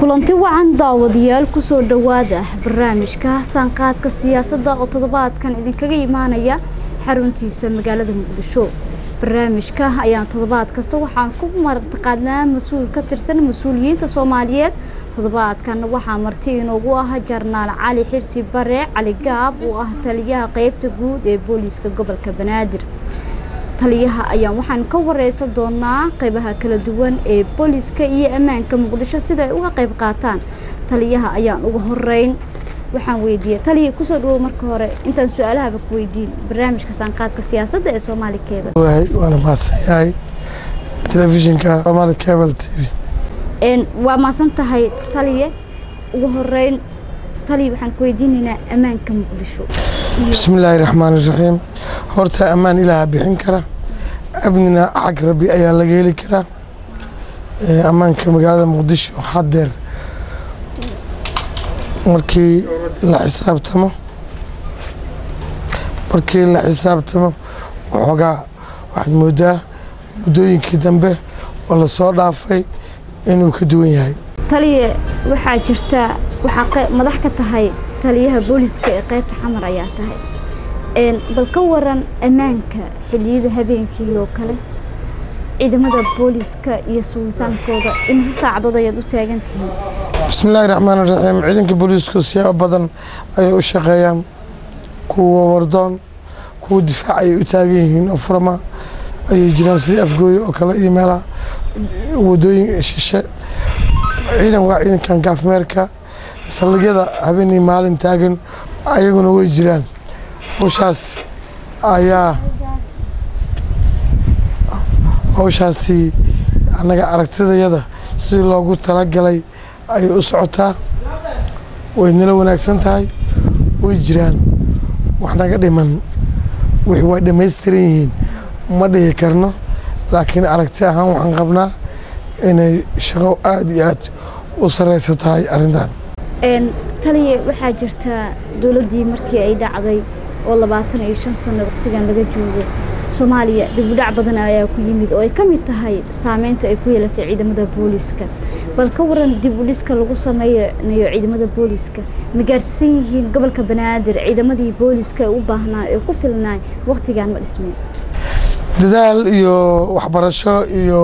kulanti wacan daawadayaal kusoo dhowaada barnaamijka saanqaadka siyaasadda oo toddobaadkan idinkaga imaanaya xaruntiisa magaalada muqdisho barnaamijka ayaan toddobaad kasta waxaan ku martaqaadnaa mas-uul ka tirsan mas-uuliyiinta soomaaliyeed toddobaadkan waxaa marti inoogu ah jarnaal cali xirsi bare cali gaab oo ah taliyaha qeybta guud ee booliiska gobolka banaadir taliyaha ayaan waxaan ka wareysan doonaa qeybaha kala duwan ee booliiska iyo ammaanka muqdisho sida ay uga qeyb qaataan taliyaha ayaan uga horeyn waxaan weydiiyey taliya kusoo dhawow marka hore intaan su-aalahaba ku weydiin barnaamijka saanqaadka siyaasadda ee soomaali cable waana mahadsan yahay telefishinka somaali cable t v waa maasan tahay taliye ugu horeyn taliya waxaan ku weydiinaynaa ammaanka muqdisho bismi illaahi raxmaan iraxiim horta ammaan ilaaha bixin kara amnina xag rabbi ayaa laga heli karaa ammaanka magaalada muqdisho hadeer markii la xisaabtamo markii la xisaabtamo waxoogaa waxaad moodaa muddooyinkii dambe oo lasoo dhaafay inuu ka duwan yahay taliye waxaa jirta waxaa madax ka tahay taliyaha booliiska ee qeybta xamar ayaa tahay bal ka waran ammaanka xilliyada habeenkii oo kale ciidamada booliiska iyo sugitaankooda imise saacadood ayaad u taagan tihiin bismi illaahi raxmaan iraxiim ciidanka booliisku siyaabo badan ayay u shaqeeyaan kuwa wardoon kuwa difaac ayay u taagan yihiin oo furma ayay jiraan sidii afgooye oo kale iyo meelaha wadooyin shishe ciidan waa ciidankan gaafmeerka saldhigyada habeenii maalin taagan ayaguna way jiraan hawshaas ayaa hawshaasi annaga aragtidayada sidii loogu talagalay ayay u socotaa way nala wanaagsan tahay way jiraan wax naga dhiman wixii way dhammaystiran yihiin ma dhihi karno laakiin aragti ahaan waxaan qabnaa inay shaqo aada iyo aad u sareysa tahay arrintan taliye waxaa jirta dowladdii markii ay dhacday oo labaatan iyo shan sano waqtigan laga joogo soomaaliya dibudhac badan ayaa ku yimid oo ay ka mid tahay saameynta ay ku yeelatay ciidamada booliiska bal ka waran dib u dhiska lagu sameynayo ciidamada booliiska ma gaarsiisan yihiin gobolka banaadir ciidamadii booliiska ee u baahnaa ee ku filnaay waqtigan ma dhismeen dadaal iyo waxbarasho iyo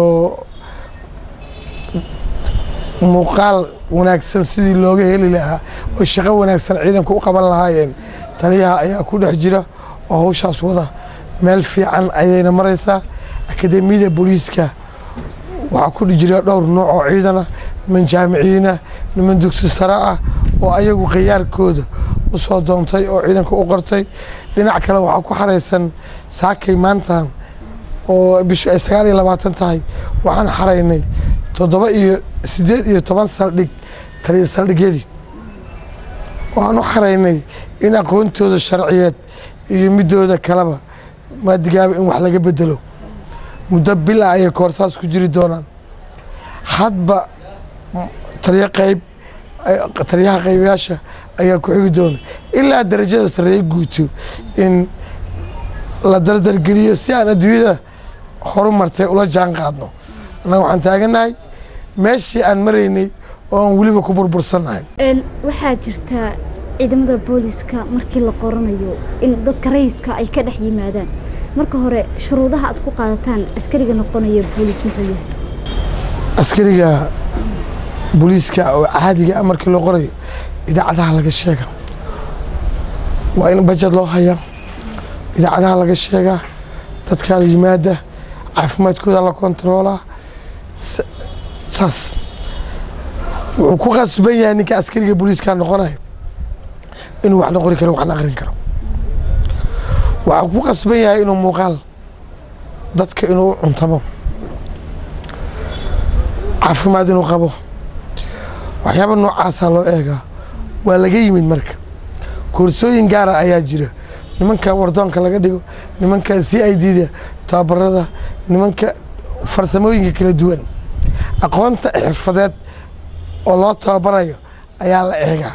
muuqaal wanaagsan sidii looga heli lahaa oo shaqo wanaagsan ciidanku u qaban lahaayeen taliyaha ayaa ku dhex jira oo hawshaas wada meel fiican ayayna maraysaa akademiyada booliiska waxaa ku jira dhowr nooc oo ciidana niman jaamiciyiinah niman dugsi sare ah oo ayagu khiyaarkooda u soo doontay oo ciidanka u qortay dhinac kale waxaa ku xaraysan saakay maantan oo bishu ay sagaal iyo labaatan tahay waxaan xaraynay toddoba iyo siddeed iyo toban saldhig taliya saldhigyadii waxaan u xaraynay in aqoontooda sharciyeed iyo midooda kaleba maadigaaba in wax laga bedelo muddo bila ayay koorsaas ku jiri doonaan hadba taliyo qayb taliyaha qaybayaasha ayaa ku xigi doona ilaa darajada sareeye guuto in la dardargeliyo si aan adduunyada horumartay ula jaan qaadno annaga waxaan taaganahay meeshii aan maraynay oo aan weliba ku burbursannahay waxaa jirta ciidamada booliiska markii la qoranayo in dadka rayidka ay ka dhex yimaadaan marka hore shuruudaha aad ku qaadataan askariga noqonaya booliis muxuu yahay askariga booliiska oo caadiga markii loo qorayo idaacadaha laga sheega waa in bajad loo hayaa idaacadaha laga sheegaa dadkaa la yimaada caafimaadkooda la kontaroolaa saas wuxuu ku qasban yahay ninka askariga booliiska noqonayo inuu waxna qori karo waxna aqrin karo waxaa ku qasban yahay inuu muuqaal dadka inuu u cuntamo caafimaad inuu qabo waxyaaba noocaasaa loo eegaa waa laga yimid marka koorsooyin gaara ayaa jira nimanka wardoonka laga dhigo nimanka c i d da tababarada nimanka farsamooyinka kala duwan aqoonta xirfadeed oo loo tababarayo ayaa la eegaa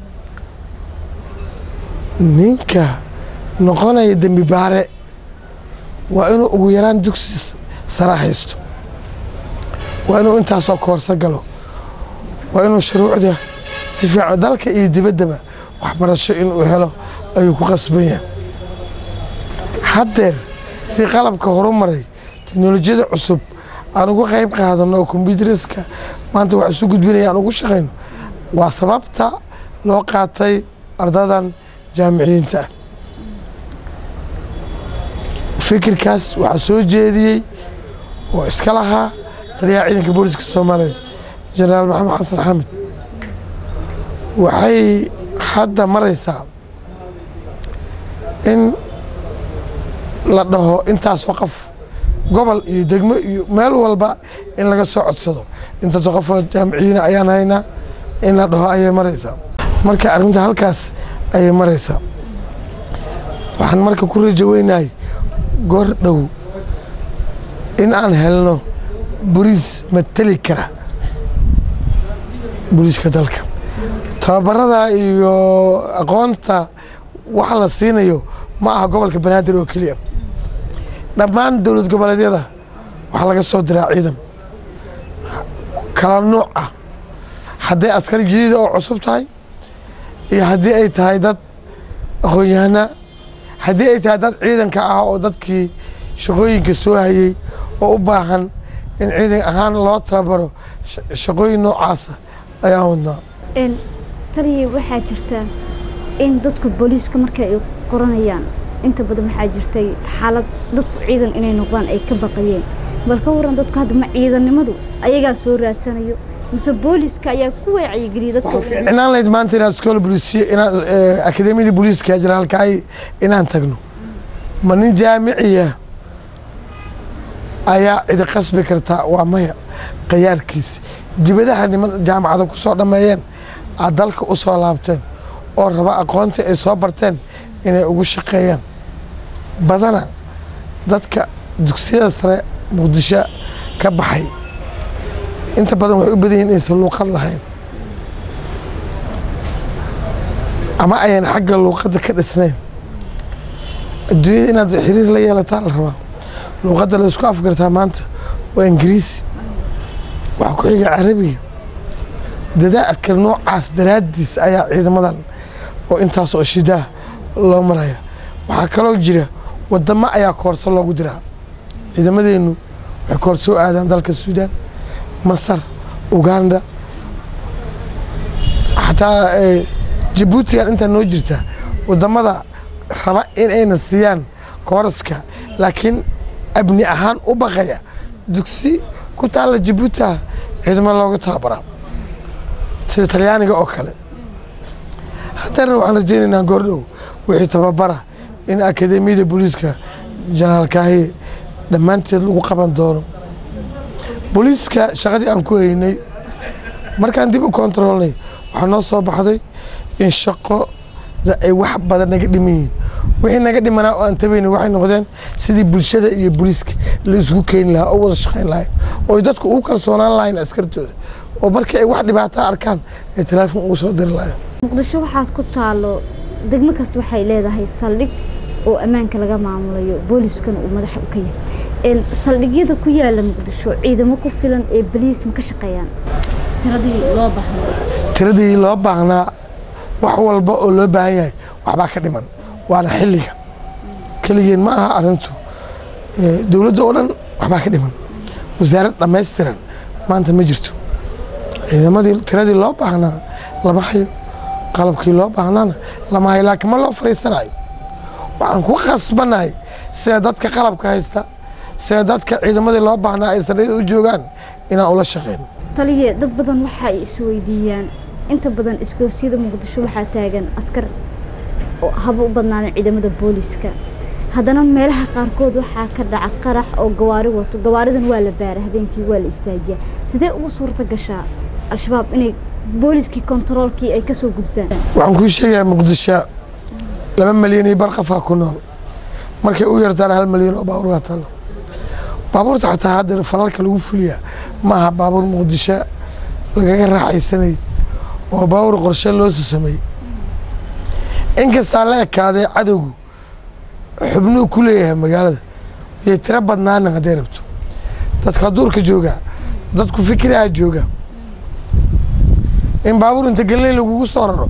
ninka noqonaya dembi baare waa inuu ugu yaraan dugsi sara haysto waa inuu intaasoo koorso galo waa inuu shuruucda si fiican dalka iyo dibaddaba waxbarasho inuu helo ayuu ku qasban yahay haddeer si qalabka horumaray teknolojiyada cusub aan uga qayb qaadano oo kombyuteriska maanta wax isu gudbinaya aan ugu shaqayno waa sababta loo qaatay ardadan jaamiciyiinta ah fikirkaas waxaa soo jeediyey oo iska lahaa taliyaha ciidanka booliska soomaaliyeed jenaraal maxamed xasan xamed waxay hadda maraysaa in la dhaho intaasoo qof gobol iyo degmo iyo meel walba in laga soo codsado intaasoo qofoo jaamiciyiina ayaan haynaa in la dhaho ayay maraysaa marka arrinta halkaas ayay maraysaa waxaan marka ku rajo weynahay goor dhow in aan helno boliis mateli kara booliiska dalka tababarada iyo aqoonta waxa la siinayo ma aha gobolka banaadir oo keliya dhammaan dowlad goboleedyada waxaa laga soo diraa ciidan kala nuuc ah hadday askari jadiida oo cusub tahay iyo haddii ay tahay dad aqoon-yahana haddii ay tahay dad ciidanka ah oo dadkii shaqooyinka soo hayey oo u baahan in ciidan ahaan loo tababaro shaqooyin noocaasa ayaan wadnaa taliya waxaa jirta in dadku booliiska marka ay qoranayaan inta badan waxaa jirtay xaalad dadku ciidan inay noqdaan ay ka baqayeen bal ka waran dadku hadda ma ciidannimadu ayagaa soo raadsanayo mise booliiska ayaa ku waacyigeliyay dadka inaan layd maanta inaad iskoola booliisiya inaan akademiyada booliiska generaalkaay inaan tagno ma nin jaamiciya ayaa cidi qasbi kartaa waa maya khiyaarkiis dibadaha niman jaamacada ku soo dhammeeyeen aad dalka u soo laabteen oo raba aqoonta ay soo barteen inay ugu shaqeeyaan badana dadka dugsiyada sare muqdisho ka baxay inta badan waxay u badan yihin inaysan luuqad lahayn ama ayan xagga luuqadda ka dhisnayn adduunyada inaad xiriir la yeelataa la rabaa luuqadda la isku afgartaa maanta waa ingiriisi waxaa ku xiga carabiga dadaalka noocaas daraaddiis ayaa ciidamadan oo intaas oo shidaah loo maraya waxaa kaloo jira wadamo ayaa koorso loogu diraa ciidamadeennu waxay koorso u aadaan dalka suudaan masar uganda xataa jabuutigan intaa noo jirta wadamada raba in ayna siiyaan kooraska laakiin abni ahaan u baqaya dugsi ku taalla jabuutia ciidamada looga tababaraa sida talyaaniga oo kale haddana waxaan rajeynaynaa goordhow wixii tababara in akademiyada booliiska janaalkaahi dhammaanteed lagu qaban doono booliiska shaqadii aan ku haynay markaan dib u kontaroolnay waxaa noo soo baxday in shaqoda ay wax badan naga dhiman yihiin wixii naga dhimanaa oo aan tabayna waxay noqdeen sidii bulshada iyo booliiska la isku keeni lahaa oo wada shaqayn lahayn oo dadku ugu kalsoonaan lahayn askartooda oo markii ay wax dhibaata arkaan ay teleefon ugu soo diri lahayn muqdisho waxaas ku taalo degmo kasta waxay leedahay saldhig oo ammaanka laga maamulayo booliiskana uu madaxa u ka yahay saldhigyada ku yaala muqdisho ciidamo ku filan ee boliis ma ka shaqeeyaan tiradii loo baahnaa tiradii loo baahnaa wax walba oo loo baahan yahay waxbaa ka dhiman waana xilliga keligeen ma aha arintu dowladda oo dhan waxbaa ka dhiman wasaarad dhammaystiran maanta ma jirto ciidamadii tiradii loo baahnaa lama hayo qalabkii loo baahnaana lama hayo laakiin ma loo fariisanayo waxaan ku qasbanahay sida dadka qalabka haysta sida dadka ciidamadii loo baahnaa ay saldhigyada u joogaan inaan ula shaqeyno taliye dad badan waxa ay isweydiiyaan inta badan isgoosiyada muqdisho waxaa taagan askar oo haba u badnaadeen ciidamada booliiska haddana meelaha qaarkood waxaa ka dhaca qarax oo gawaari wato gawaaridan waa la baara habeenkii waa la istaajiyaa sidee ugu suurta gashaa al-shabaab inay booliiskii kontaroolkii ay kasoo gudbaan waxaan kuu sheegayaa muqdisho laba malyan iyo bar qafaa ku nool markay u yartaan hal malyan oo baabuur waa talo baabuurta xataa hadda falalka lagu fuliyaa ma aha baabuur muqdisho lagaga raaxaysanay waa baabuur qorshe loo sameeyey inkastaa la ekaaday cadowgu xubnuu ku leeyahay magaalada iyo tiro badnaanin hadday rabto dadka duurka jooga dadku fikiraha jooga in baabuur inta galiley lagugu soo raro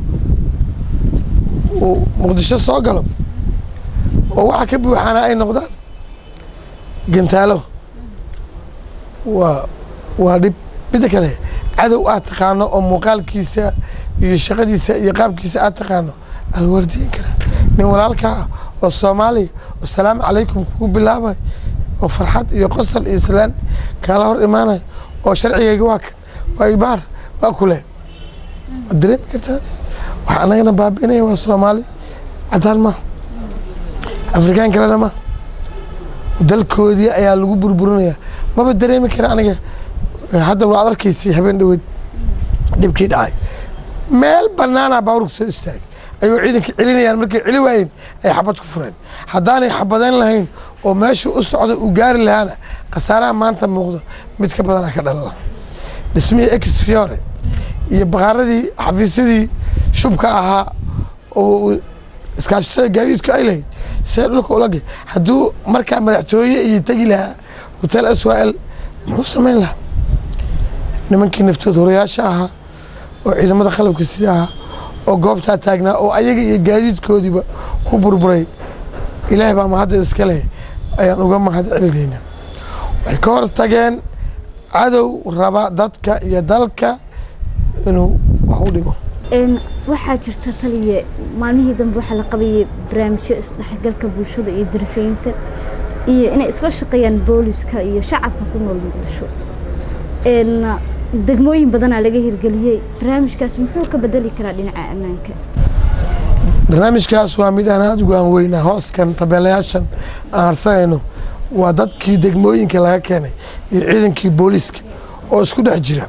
uu muqdisho soo galo oo waxa ka buuxaana ay noqdaan gantaalo waa waa dhib midda kale cadow aad taqaano oo muuqaalkiisa iyo shaqadiisa iyo qaabkiisa aad taqaano alwardiin kara nin walaalkaa ah oo soomaaliya oo salaamu calaykum kugu bilaabay oo farxad iyo qosol iyo islaan kaala hor imaanayo oo sharcigayga waa kan waa ibaar waa kule waad dareemi kartaa waxa anagana baabi'inaya waa soomaali cadaan ma afrikaan kalena ma dalkoodii ayaa lagu burburinaya maba dareemi kara aniga hadda waad arkaysay habeen dhaweed dhibkii dhacay meel banaana baaburka soo istaagay ayuu ciidanka celinayaan markay celi waayeen ay xabad ku fureen haddaanay xabadeyn lahayn oo meeshu u socda uu gaari lahaana khasaaraha maanta muuqdo mid ka badanaa ka dhalala dhismihii ex fiore iyo baqaaradii xafiisyadii shubka ahaa oo iskaashatada gaadiidku ay lahayd see dhulka ulagay hadduu markaa madaxtooye iyo tegi lahaa hotel swal muxuu samayn lahaa nimankii naftood horayaasha ahaa oo ciidamada qalabka sida ahaa oo goobtaa taagnaa oo ayaga iyo gaadiidkoodiiba ku burburay ilaahay baa mahadda iska leh ayaan uga mahad celinaynaa waxay ka hor tageen cadow raba dadka iyo dalka inuu wax u dhigo waxaa jirta taliye maalmihii dambe waxaa la qabayay barnaamijyo isdhexgalka bulshada iyo darisaynta iyo inay isla shaqeeyaan booliska iyo shacabka ku nool muqdisho degmooyin badanaa laga hirgeliyey barnaamijkaas muxuu ka bedeli karaa dhinaca ammaanka barnaamijkaas waa mid aan aada ugu aan weynaa hooskan tabeelayaashan aan harsanayno waa dadkii degmooyinka laga keenay iyo ciidankii booliiska oo isku dhex jira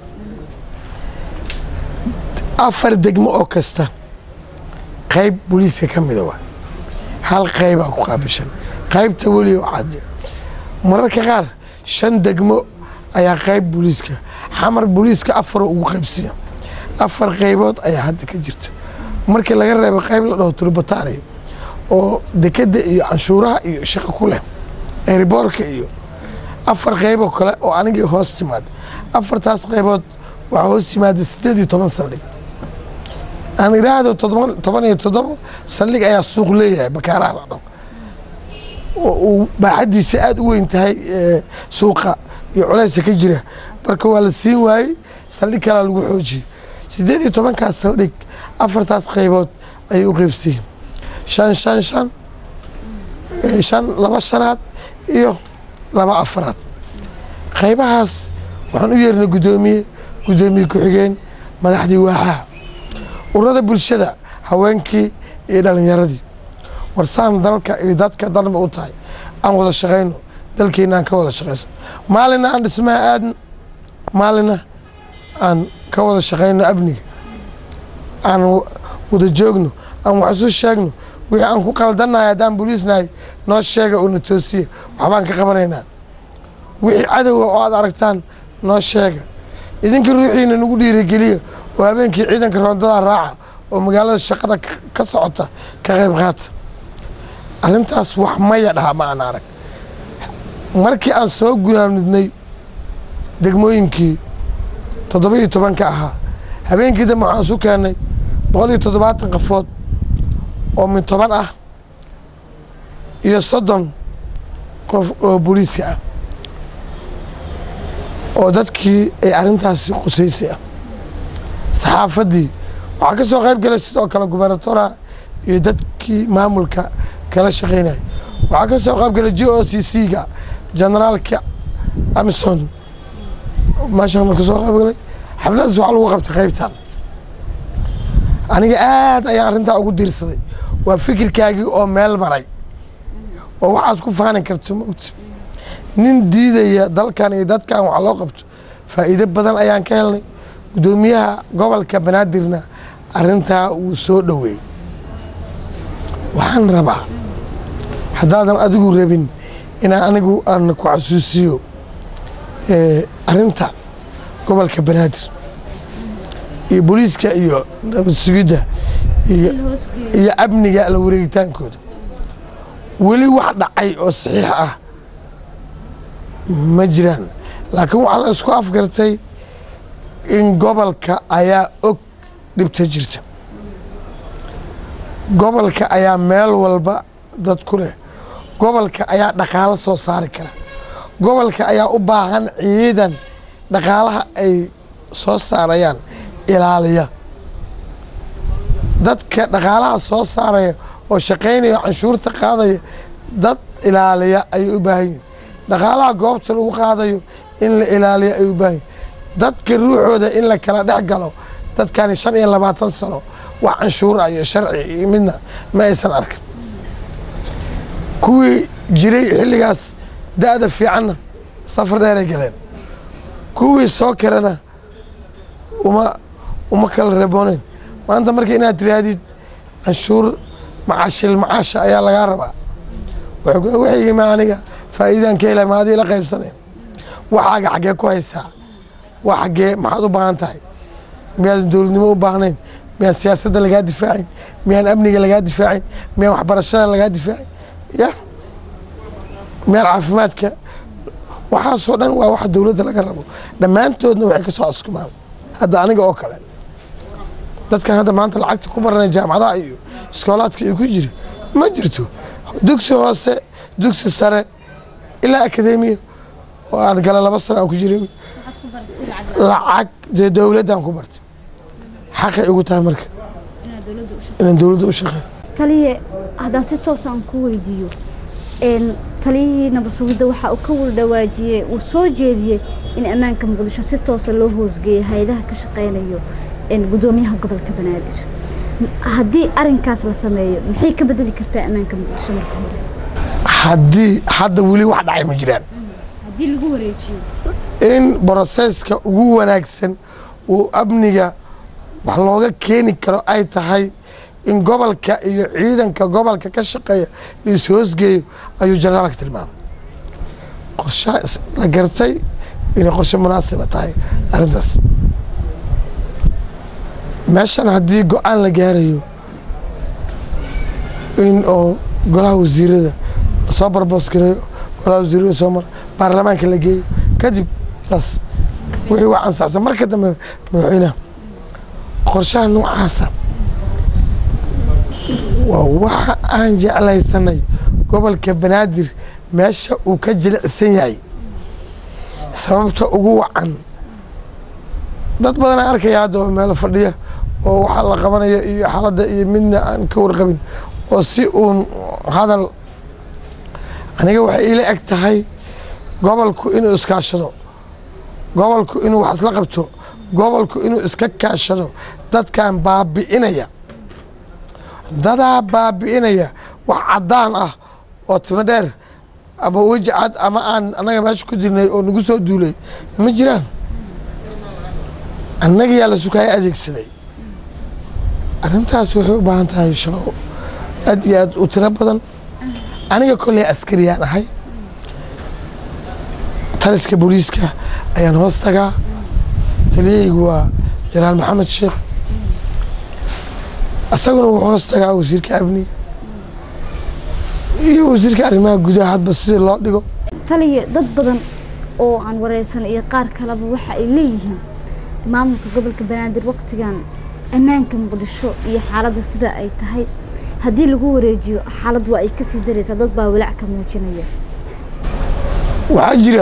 afar degmo oo kasta qayb booliiska ka mida waa hal qaybaa ku qaabishan qaybta weli oo cadde mararka qaar shan degmo ayaa qayb booliiska xamar booliiska afaroo ugu qaybsiya afar qaybood ayaa hadda ka jirta markii laga reebo qayb la dhaho turbataari oo dekeda iyo canshuuraha iyo shaqo ku leh eeriboorka iyo afar qayboo kale oo anigii hoos timaada afartaas qaybood waxaa hoos timaada sideed iyo toban saldhig aan iraahdo toban iyo toddobo saldhig ayaa suuq leeyahay bakaaraha la dhaho oo uu baaxadiisa aada u weyn tahay suuqa iyo culeysa ka jira marka waa la siin waayey saldhig kalaa lagu xoojiyey sideed iyo tobankaas saldhig afartaas qaybood ayay u qeybsiyiin shan shan shan shan laba shanaad iyo laba afaraad qaybahaas waxaan u yeernay guddoomiye guddoomiye ku-xigeen madaxdii waaxaha ururada bulshada haweenkii iyo dhalinyaradii warsaan dalka iyo dadka dalba u tahay aan wada shaqayno dalkeena aan ka wada shaqayso maalina aan dhismaha aadno maalina aan ka wada shaqayno amniga aan wada joogno aan wax isu sheegno wixii aan ku qaldannahay haddaan boliisnahay noo sheega oo na toosiya waxbaan ka qabanaynaa wixii cadowga oo aad aragtaan noo sheega idinka ruuxiina nagu dhiirigeliya oo habeenkii ciidanka roondada raaca oo magaalada shaqada ka socota ka qayb qaata arrintaas wax maya dhaha ma aan arag markii aan soo gunaanudnay degmooyinkii toddoba iyo tobanka ahaa habeenkii dambe waxaan isu keennay boqol iyo toddobaatan qafood oo min toban ah iyo soddon qof oo booliiska ah oo dadkii ay arrintaasi qusaysay ah saxaafaddii waxaa ka soo qayb galay sidoo kale gubernatora iyo dadkii maamulka kala shaqaynaya waxaa ka soo qayb galay j o c c ga generaalka amison meeshaan marka soo qayb galay xafladaas waxaa lagu qabtay qaybtan aniga aad ayaan arrintaa ugu diirsaday waa fikirkaagii oo meel maray oo waxaad ku faani karto maogta nin diidaya dalkan iyo dadkan wax loo qabto faa'iido badan ayaan ka helnay guddoomiyaha gobolka banaadirna arrintaa wuu soo dhoweeyey waxaan rabaa haddaadan adigu rabin inaa anigu aan ku xasuusiyo arrinta gobolka banaadir iyo booliiska iyo nabad sugidda iyo amniga la wareegitaankooda weli wax dhacay oo saxiix ah ma jiraan laakiin waxaa la isku afgartay in gobolka ayaa og dhibta jirta gobolka ayaa meel walba dad ku leh gobolka ayaa dhaqaalo soo saari kara gobolka ayaa u baahan ciidan dhaqaalaha ay soo saarayaan ilaaliya dadka dhaqaalaha soo saaraya oo shaqaynaya oo canshuurta qaadaya dad ilaaliya ayay u baahan yihin dhaqaalaha goobta lagu qaadayo in la ilaaliya ayay u baahan yihin dadka ruuxooda in la kala dhex galo dadkani shan iyo labaatan sano wax canshuura iyo sharci iyo midna ma aysan arkin kuwii jiray xilligaas da-da fiicanna safar dheeray galeen kuwii soo karana uma uma kala reebooneyn maanta marka inaad tirahdid canshuur macaashil macaasha ayaa lagaa rabaa waxaygima aniga faa'iidaan ka helay ma adii la qaybsanayn waxaaga xaggee ku haysaa waa xaggee maxaad u baahan tahay miyaadan dowladnimo u baahnayn miyaan siyaasadda lagaa difaacin miyaan amniga lagaa difaacin miyaan waxbarashada lagaa difaacin ya miyaan caafimaadka waxaasoo dhan waa wax dowladda laga rabo dhammaantoodna waxay ka soo askumaan hadda aniga oo kale dadkan hadda maanta lacagta ku baranay jaamacadaha iyo iskoolaadka iyo ku jira ma jirto dugsi hoose dugsi sare ilaa akademiya oo aan gala laba sano aan ku jiray lacag dee dowladdan ku bartay xaqay igu tahay marka inaan dowladda u shaqeeyo taliye haddaan si toos aan ku weydiiyo taliyihii nabad sugidda waxa uu ka wardhawaajiyey uu soo jeediyey in ammaanka muqdisho si toosa loo hoosgeeyo hay-adaha ka shaqeynayo gudoomiyaha gobolka banaadir haddii arinkaas la sameeyo maxay ka bedeli kartaa ammaanka muqdisho marka hore haddii hadda weli wax dhacay ma jiraan haddii lagu wareejiyo in broseska ugu wanaagsan uu amniga wax looga keeni karo ay tahay in gobolka iyo ciidanka gobolka ka shaqeeya la is-hoosgeeyo ayuu generaalka tilmaamay qorsha la gartay inay qorshe munaasiba tahay arrintaas meeshan haddii go-aan la gaarayo in oo golaha wasiirada lasoo barboos gareeyo golaha wasiirada soo mara baarlamaanka la geeyo kadib taas wixii waa ansaxsan marka dambe madaxweynaha qorshaha noocaasa waa waxa aan jeclaysanay gobolka banaadir meesha uu ka jilicsan yahay sababta ugu wacan dad badan aan arkaya hadda oo meelo fadhiya oo waxaa la qabanaya iyo xaaladda iyo midna aan ka warqabin oo si uun hadal aniga waxay iila eg tahay gobolku inuu iskaashado gobolku inuu wax isla qabto gobolku inuu iska kaashado dadkan baabi'inaya dadaa baabi'inaya wax caddaan ah oo timo dheer ama weji cad ama aan annaga meesha ku jirnay oo nagu soo duulay ma jiraan annagiyaa la sukaaya adeegsaday arrintaas waxay u baahan tahay shaqo aad iyo aad u tiro badan aniga kolley askariyaan ahay taliska booliiska ayaan hoos tagaa taliyahaygu waa janaal maxamed sheekh isaguna wuxuu hoos tagaa wasiirka amniga iyo wasiirka arrimaha gudaha hadba sidii loo dhigo taliye dad badan oo aan wareysan iyo qaar kaleba waxa ay leeyihiin maamulka gobolka banaadir waktigan ammaanka muqdisho iyo xaaladda sida ay tahay haddii lagu wareejiyo xaalad waa ay kasii daraysaa dad baa walaac ka muujinaya waxaa jira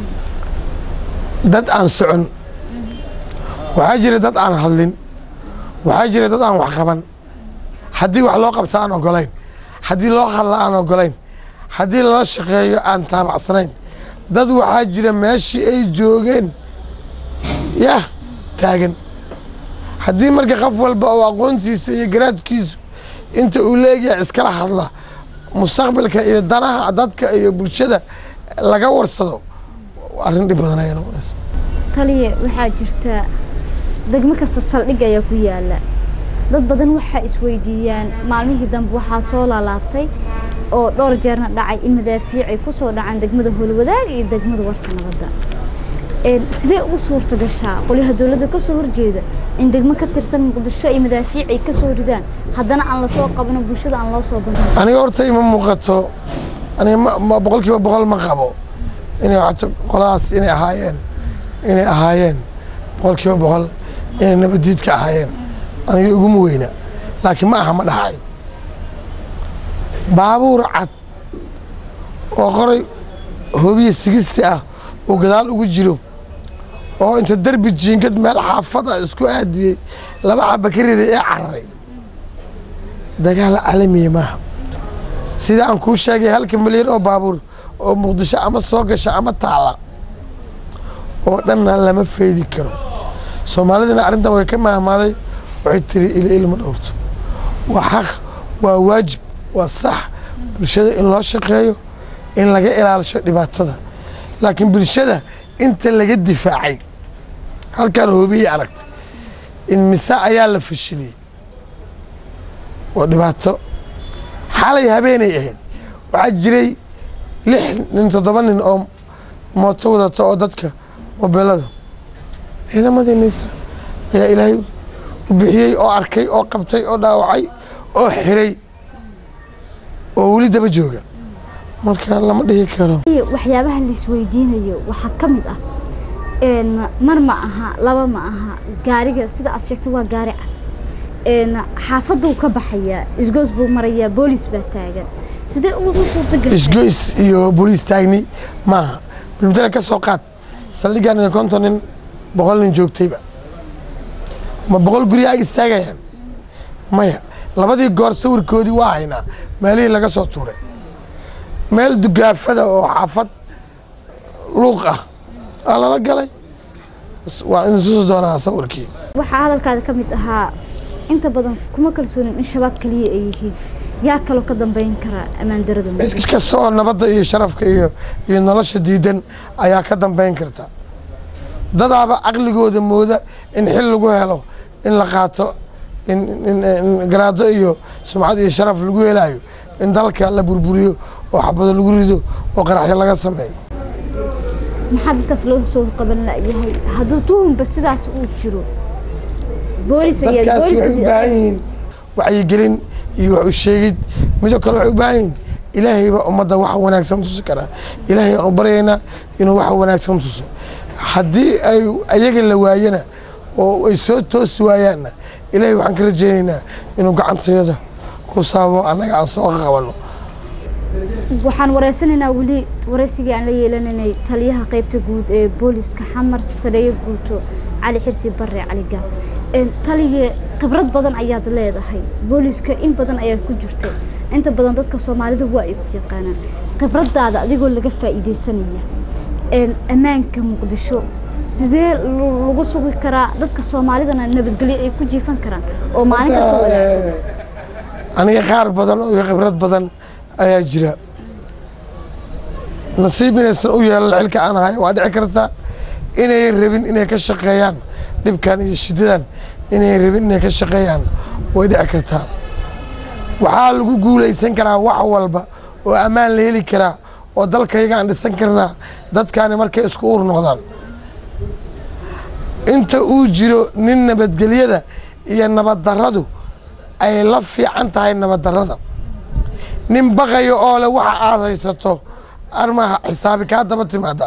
dad aan socon waxaa jira dad aan hadlin waxaa jira dad aan wax qaban haddii wax loo qabto aan ogolayn haddii loo hadla aan ogolayn haddii lala shaqeeyo aan taabacsanayn dad waxaa jira meeshii ay joogeen yah taagan haddii marka qof walba oo aqoontiisa iyo garaadkiisu inta uu leegyahay iskala hadla mustaqbalka iyo danaha dadka iyo bulshada laga warsado arrin dhib badan ayaa noqonaysa taliye waxaa jirta degmo kasta saldhig ayaa ku yaala dad badan waxaa isweydiiyaan maalmihii dambe waxaa soo laalaabtay oo dhowr jeerna dhacay in madaafiic ay ku soo dhacaan degmada howlwadaag iyo degmada warta nabadda sidee ugu suurta gashaa qolyaha dowladda ka soo horjeeda in degmo ka tirsan muqdisho ay madaafiic ay ka soo ridaan haddana aan lasoo qabno bulshada aan loo soo bandhigin aniga horta ima muuqato aniga ma boqol kiiba boqol ma qabo inay wato qoladaas inay ahaayeen inay ahaayeen boqol kiiba boqol inay nabadiidka ahaayeen aniga iguma weyna laakiin ma aha ma dhahayo baabuur cad oo qoray hoobiya sigisti ah oo gadaal ugu jiro oo inta derbi jiingad meel xaafad ah isku aadiyey laba xaba ka riday ee cararay dagaal caalamiya maaha sida aan kuu sheegay halka milyan oo baabuur oo muqdisho ama soo gasha ama taala oo dhanna lama faydi karo soomaalidana arrintan way ka mahmaaday waxay tiri ila ilma dhowrto waa xaq waa waajib waa sax bulshada in loo shaqeeyo in laga ilaalisho dhibaatada laakiin bulshada inta laga difaacay halkaan hoobiyey aragtay in mise ayaa la fashiliyey waa dhibaato xalay habeenay ahayd waxaa jiray lix nin toddoba nin oo mooto wadata oo dadka mobeelada ciidamadii nisa ayaa ilaahay u bixiyey oo arkay oo qabtay oo dhaawacay oo xiray oo weli daba jooga marka lama dhihi karo waxyaabaha laisweydiinayo waxaa ka mid ah mar ma aha laba ma aha gaariga sida aad sheegtay waa gaari cad xaafaduu ka baxayaa isgoos buu marayaa boolis baa taagan sidee ugu suurtagashay isgoys iyo booliis taagni maaha bilmudane ka soo qaad saldhigan iyo konton nin boqol nin joogtayba ma boqol guri ag istaagayaan maya labadii goor sawirkoodii waa haynaa meelihii laga soo tuuray meel dugaafada oo xaafad luuq ah aa lala galay waa insusi doonaa sawirkii waxaa hadalkaada ka mid ahaa inta badan kuma kalsoonin in shabaab kaliya ay yihiin yaa kaloo ka dambeyn kara ammaan darada cid kasta oo nabadda iyo sharafka iyo iyo nolosha diidan ayaa ka dambeyn karta dadaaba caqligooda mooda in xil lagu helo in la qaato in garaado iyo sumcad iyo sharaf lagu helayo in dalka la burburiyo oo xabado lagu rido oo qaraxyo laga sameeyo maxaa dadkaas loo soo qaban layahay hadduu tuhumba sidaas uu jiro boolis dadkaas waxay u baahan yihiin wacyigelin iyo wax u sheegid midoo kale waxay u baahan yihiin ilaahayba ummadda wax wanaagsan tusi karaa ilaahay aan u baryaynaa inuu wax wanaagsan tuso haddii ay ayaga la waayana oo ay soo toosi waayaanna ilaahay waxaan ka rajaynaynaa inuu gacantayada ku saabo annaga aan soo qabanno waxaan wareysanaynaa weli wareysigii aan la yeelanaynay taliyaha qaybta guud ee booliska xamar sareeye guuto cali xirsi bare cali gaab talige khibrad badan ayaad leedahay booliska in badan ayaad ku jirta inta badan dadka soomaalida waa ay ku yaqaanaan khibradaada adigoo laga faa'iideysanaya ammaanka muqdisho sidee lagu sugi karaa dadka soomaalidana nabadgelyo ay ku jiifan karaan oo maalin kasta wanaagsan aniga qaar badan oo khibrad badan ayaa jira nasiib inaysan u yeelan xilka aan ahay waa dhici karta inay rabin inay ka shaqeeyaan dhibkan iyo shidadan inay rabin inay ka shaqeeyaan way dhici kartaa waxaa lagu guulaysan karaa wax walba oo ammaan la heli karaa oo dalkayga aan dhisan karnaa dadkaani markay isku uur noqdaan inta uu jiro nin nabadgelyada iyo nabaddaradu ay la fiican tahay nabaddarada nin baqayo oo leh waxa aad haysato armaha xisaabi kaa daba timaada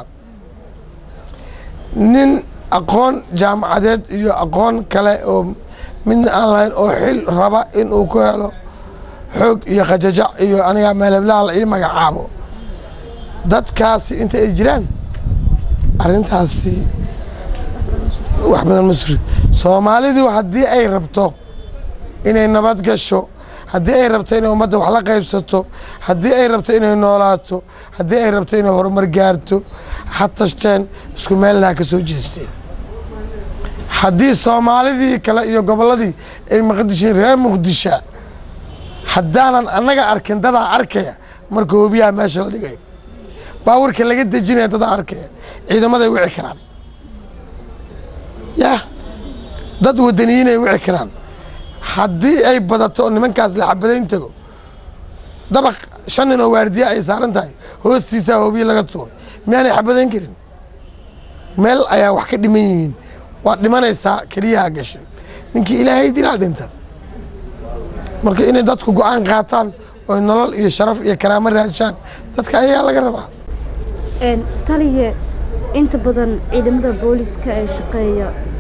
nin aqoon jaamacadeed iyo aqoon kale oo midna aan lahayn oo xil raba inuu ku helo xoog iyo qajajac iyo aniga meeleblaha la ii magacaabo dadkaasi inta ay jiraan arrintaasi wax badan ma suri soomaalidu haddii ay rabto inay nabad gasho haddii ay rabto inay ummadda wax la qaybsato haddii ay rabto inay noolaato haddii ay rabto inay horumar gaarto ha tashteen isku meelna ha ka soo jeesteen haddii soomaalidii kale iyo gobolladii ay maqdishiin reer muqdisha haddaanan annaga arkin dadaa arkaya marka hobiyaha meesha la dhigayo baawarka laga dejinaya dadaa arkaya ciidamaday wici karaan yah dad wadaniyiinay wici karaan haddii ay badato oo nimankaas la xabadayn tago dabaq shan nin oo waardiya ay saaran tahay hoostiisaa hobiye laga tuuray miyaanay xabadayn karin meel ayaa wax ka dhiman yihiin waad dhimanaysaa keliyaha gashay ninkii ilaahay dilaa dhinta marka inay dadku go-aan qaataan oo nolol iyo sharaf iyo karaamo raajaan dadka ayagaa laga rabaa taliye inta badan ciidamada booliska ee shaqeeya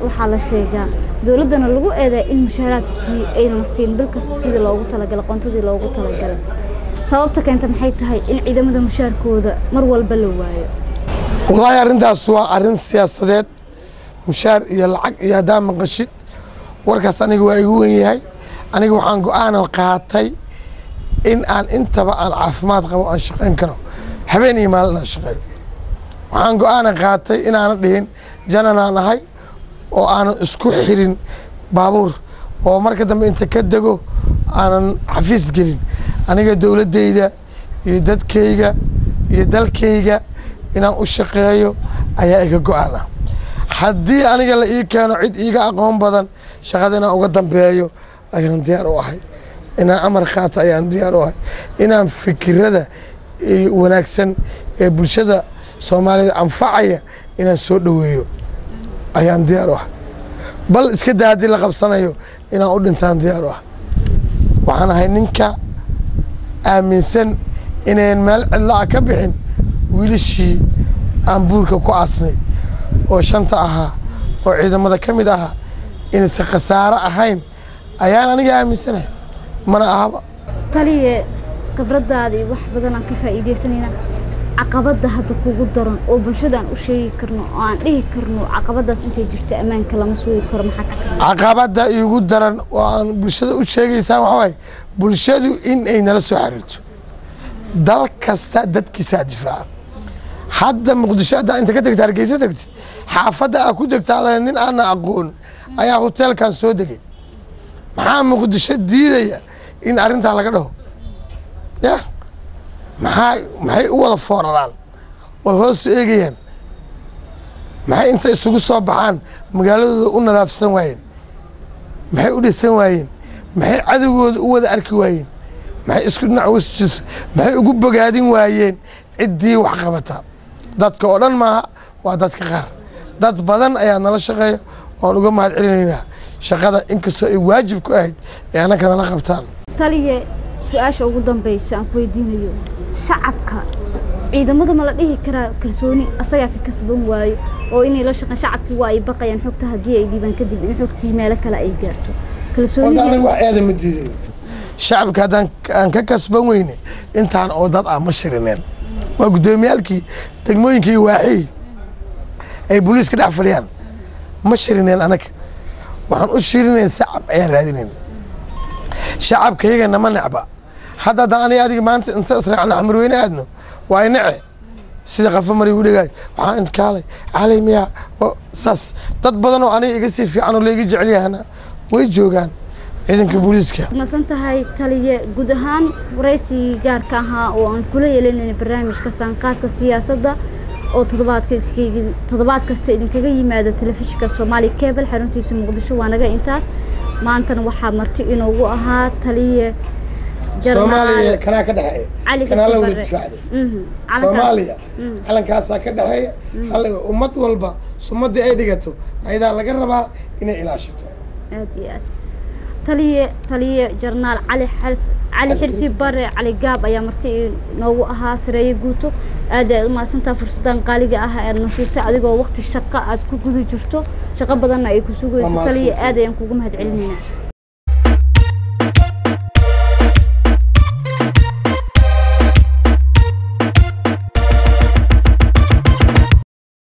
waxaa la sheegaa dowladdana lagu eedaa in mushaaraadkii aynan siin bil kasta sidii loogu talagalay qontadii loogu talagalay sababta keenta maxay tahay in ciidamada mushaarkooda mar walba la waayo wallaahi arrintaas waa arrin siyaasadeed mushaar iyo lacag iyo haddaa maqashid warkaas aniga waa igu wen yahay aniga waxaan go-aano qaatay in aan intaba aan caafimaad qabo aan shaqayn karo habeen iyo maalin aan shaqeeyo waxaan go-aana qaatay inaanan dhihin jananaan ahay oo aanan isku xirin baabuur oo marka dambe inta ka dego aanan xafiis gelin aniga dowladdayda iyo dadkayga iyo dalkayga inaan u shaqeeyo ayaa iga go-aan ah haddii aniga la ii keeno cid iiga aqoon badan shaqada inaan uga dambeeyo ayaan diyaar u ahay inaan amar qaato ayaan diyaar u ahay inaan fikirada wanaagsan ee bulshada soomaalida anfacaya inaan soo dhoweeyo ayaan diyaar u ahay bal iska daa haddii la qabsanayo inaan u dhintaan diyaar u ah waxaan ahay ninka aaminsan inayn meel cidla ah ka bixin wiilashii aan buurka ku aasnay oo shanta ahaa oo ciidamada ka mid ahaa inaysan khasaaro ahayn ayaan aniga aaminsanahay mana ahaba taliye khibradaadii wax badan aan ka faa'iidaysanayna caqabadda hadda kugu daran oo bulshada aan u sheegi karno oo aan dhihi karno caqabadaas intay jirto ammaanka lama sugi karo maxaa ka karna caqabadda iigu daran oo aan bulshada u sheegaysaa waxaa waaye bulshadu in ay nala soo xiriirto dal kasta dadkiisaa difaaca hadda muqdisho haddaa inta ka tagta hargeysa tagtid xaafadda aa ku degtaa le nin aana aqoon ayaa hoteelkan soo degay maxaa muqdisho diidaya in arrintaa laga dhaho ya maxaa maxay u wada fooraraan oo hoos eegayaan maxay inta isugu soo baxaan magaaladooda u nadaafsan waayeen maxay u dhisan waayeen maxay cadowgooda u wada arki waayeen maxay isku dhinac wasjis maxay ugu bogaadin waayeen ciddii wax qabata dadka oo dhan maaha waa dadka qaar dad badan ayaa nala shaqeeya oan uga mahad celinaynaa shaqada inkastoo ay waajib ku ahayd ee annaka nala qabtaan taliye su-aasha ugu dambeysa aan ku weydiinayo shacabka ciidamada ma la dhihi karaa kalsooni asagaa ka kasban waayo oo inay la shaqeyn shacabkii waa ay baqayaan xogta haddii ay dhiibaan kadib in xogtii meelo kale ay gaarto horta kalsoonidii aniga wax eeda ma diidayn shacabka haddaan aan ka kasban weyne intaan oo dad ah ma shirineen waa guddoomiyaalkii degmooyinkii waaxii ay booliiska dhex fadhiyaan ma shirineen anaga waxaan u shirinayn shacab ayaan raadinayn shacabkayaga nama necba hadda haddaan aniga adiga maanta inta israacna xamarweyne aadno waa inace sida qafo mari u dhegaayo waxaan intkaalay calay miyaa oo saas dad badan oo aniga iga sii fiican oo laiga jecel yahana way joogaan ciidanka booliiska masan tahay taliye guud ahaan waraysigii gaarka ahaa oo aan kula yeelanayna barnaamijka saanqaadka siyaasadda oo toddobaadka toddobaad kasta idinkaga yimaada telefishinka soomaali cable xaruntiisa muqdisho waa naga intaas maantana waxaa marti inoogu ahaa taliye soomaaliya kanaa ka dhexeeya cali kanaa la wada Xasan Barre. difaacday Mhm. Calankaas- soomaaliya Mhm. calankaasaa ka dhexeeya hal ummad walba sumadii ay dhigato ayadaa laga rabaa inay ilaashato aad iyo aad taliye taliye jarnaal cali xals cali xirsi bare cali gaab ayaa marti inoogu ahaa sareeye guuto aad aad u mahadsantaa fursadan qaaliga ah aad na siisay adigoo waqti shaqo aad ku guda jirto shaqo badanna ay ku sugayso Waa taliye mahadsantahay. aad ayaan kugu mahad celinaynaa